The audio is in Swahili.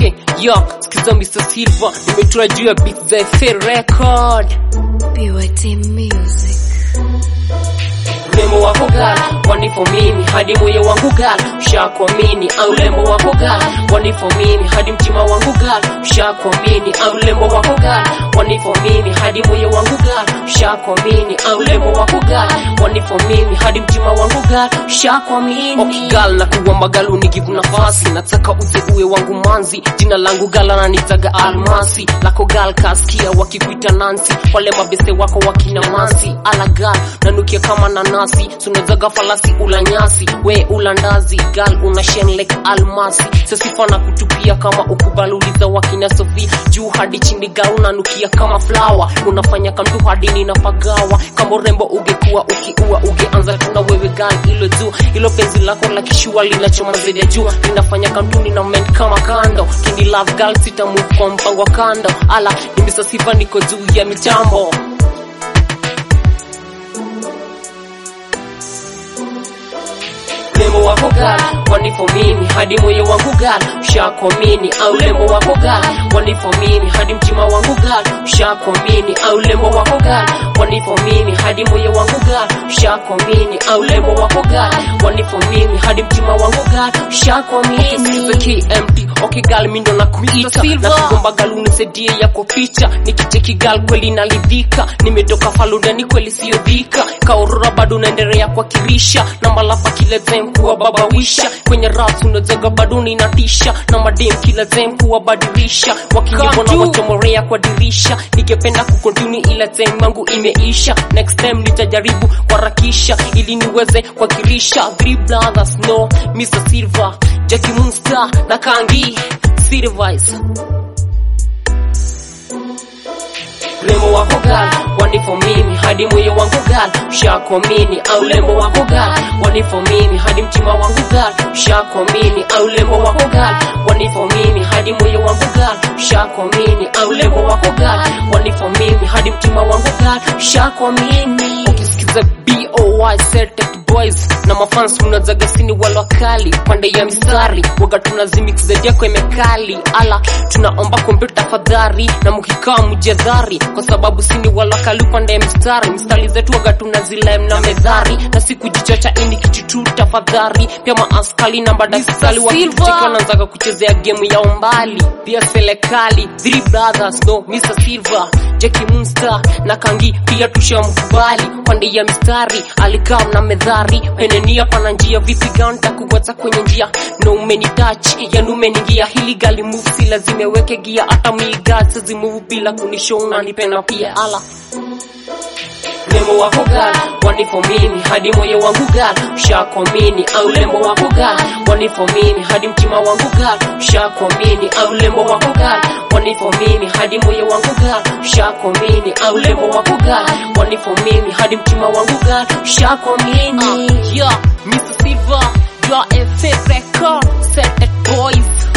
okay yo sikiza Mr. Silver nimetua juu ya beat za FA record BYT Music. Urembo wako gal, wanifo mimi hadi moyo wangu gal, ushakuamini au lembo wako gal, wanifo mimi hadi mtima wangu gal, ushakuamini au lembo wako gal, wanifo mimi hadi moyo wangu gal, ushakuamini au lembo wako gal, wanifo mimi hadi mtima wangu gal, ushakuamini. Okay gal, na kuomba gal unigivu nafasi, nataka uze uwe wangu manzi, jina langu gal ananitaga Almasi, lako gal kasikia wakikuita Nancy, wale mabeste wako wakina Mansi, ala gal nanukia kama nanasi sunazaga falasi ula nyasi we ula ndazi gal una shen like almasi sasifa na kutupia kama ukubaluliza wakina sofia juu hadi chini gal unanukia kama flower unafanya kamtu hadi ninapagawa kama urembo ungekuwa ukiua ungeanza tuna wewe gal ilo juu ilo penzi lako la kishua linachoma zaidi ya jua linafanya kamtu nina men kama kando kini love gal sita move kwa mpango wa kando ala nimesasifa niko juu ya mitambo lembo wako gal wanifo mimi hadi moyo wangu gal ushakuamini au lembo wako gal wanifo mimi hadi mtima wangu gal ushakuamini au lembo wako gal wanifo mimi hadi moyo wangu gal ushakuamini au lembo wako gal wanifo mimi hadi mtima wangu gal ushakuamini okay, KMT okay gal mindo na kuita na kugomba gal unisaidie yako picha nikicheki gal kweli nalidhika nimetoka faludani kweli siyo dhika kaorora bado naendelea kwa kirisha na malapa kila time kuwa baba wisha kwenye ras unazaga bado ninatisha na madem kila time kuwa badilisha wakijibona wachomorea kwa dirisha nikipenda kukontini ila time yangu imeisha next time nitajaribu kuharakisha ili niweze kuwakilisha three brothers no Mr. Silver Jackie Munster na Kangi Silvice lembo wako gal wanifo mimi hadi moyo wangu gal ushakuamini au lembo wako gal wanifo mimi hadi mtima wangu gal ushakuamini au lembo wako gal wanifo mimi hadi moyo wangu gal ushakuamini au lembo wako gal wanifo mimi hadi mtima wangu gal ushakuamini ukisikiza boy Celtic boys na mafans mnazaga sini wala wakali pande ya mistari waga tunazimix zaidi yako imekali ala tunaomba kombe tafadhali na mkikaa mjadhari kwa sababu sini wala wakali pande ya mistari mistari zetu waga tunazilem na medhari na si kujichocha ini kichitu tafadhali pia maaskali na badasali wakicheka wanaanzaga kuchezea game ya umbali pia serikali three brothers no Mr. Silver Jackie Munster na Kangi pia tushamkubali pande ya mistari alikaa na medhari penenia pana njia vipi ganta kuweza kwenye njia no umeni touch yani umeniingia hili gali move si lazima weke gia hata miga sizimuvu bila kunishow unanipenda pia ala lembo wako gal wanifo mimi hadi moyo wangu gal ushakuamini au lembo wako gal wanifo mimi hadi mtima wangu gal ushakuamini au lembo wako gal wanifo mimi hadi moyo wangu gal ushakuamini au lembo wako gal wanifo mimi hadi mtima wangu gal ushakuamini uh, yeah Mr. Silver your FA record set it boys